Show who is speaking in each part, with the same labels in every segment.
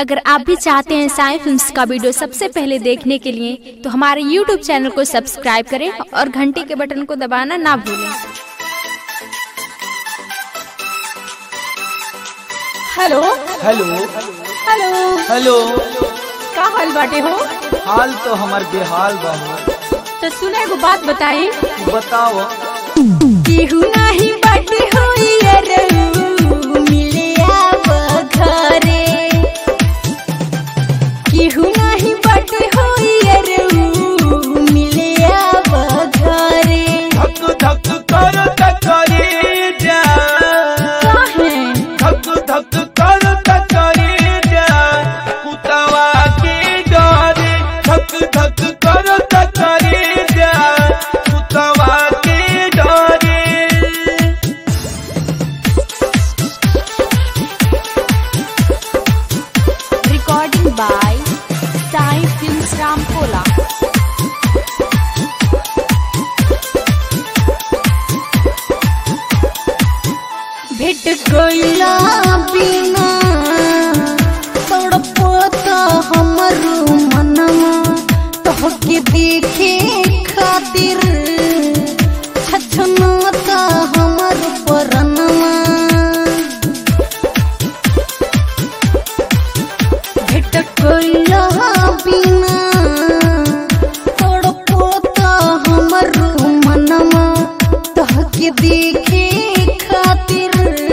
Speaker 1: अगर आप भी चाहते हैं साई फिल्म्स का वीडियो सबसे पहले देखने के लिए तो हमारे यूट्यूब चैनल को सब्सक्राइब करें और घंटी के बटन को दबाना ना भूलें
Speaker 2: हेलो
Speaker 3: हेलो
Speaker 2: हेलो
Speaker 3: हेलो
Speaker 2: का हाल बाटे हो
Speaker 3: हाल तो हमार बेहाल बा हो
Speaker 2: तो सुना एगो बात बताई
Speaker 3: बताओ
Speaker 2: केहू नाही बाटे हो यारऊ, मिले आव घरे केहू नाही बाटे हो यारऊ, मिले आव घरे
Speaker 3: धक धक कर तकरी जा
Speaker 2: काहे
Speaker 3: धक धक कर तकरी जा कुतवा के डरे धक धक कर तकरी जा कुतवा के डरे
Speaker 1: recording by Sai films Ramkola
Speaker 2: भेट गईला बिना तड़पता हमरो मनवा तोहके देखे खातिर छछनाता हमर परनवा भेट गईला बिना तड़पता हमरो मनवा तोहके देखे खातिर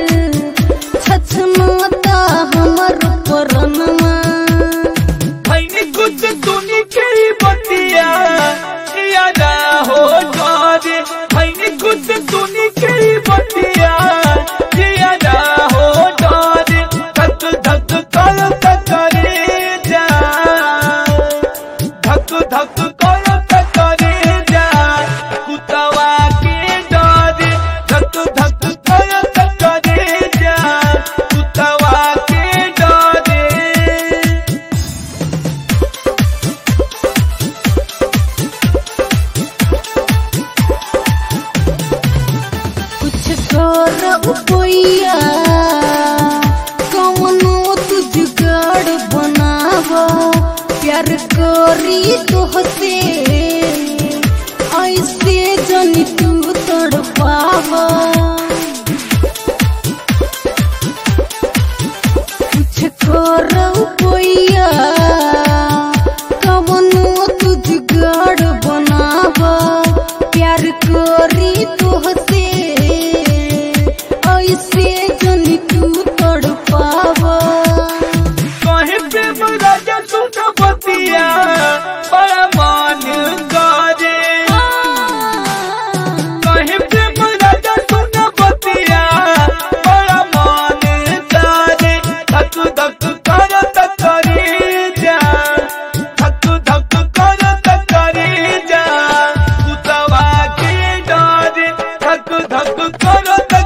Speaker 2: छछनाता हमर परनवा
Speaker 3: भैनी कुछ सुनी के बतिया यादा हो जारे भैनी कुछ सुनी के बतिया यादा हो जारे धक धक कर तकरे जा धक धक कर तकरे जा कुतवा के डरे धक धक कर तकरे जा कुतवा के डरे
Speaker 2: कुछ कर उपैया कौनो तू जुगाड़ बनाव प्यार करी तोहसे ऐसे जनी तू तड़पाव कुछ कर उपैया कौनो तू जुगाड़ बनाव प्यार करी तोहसे ऐसे जनी तू तड़पाव
Speaker 3: कहीं प्रेम राजा सुन बतिया बड़ा मान गाजे कहीं प्रेम राजा सुन बतिया बड़ा मान गाजे धक धक कर तकरी जा धक धक कर तकरी जा कुतवा के डारे धक धक कर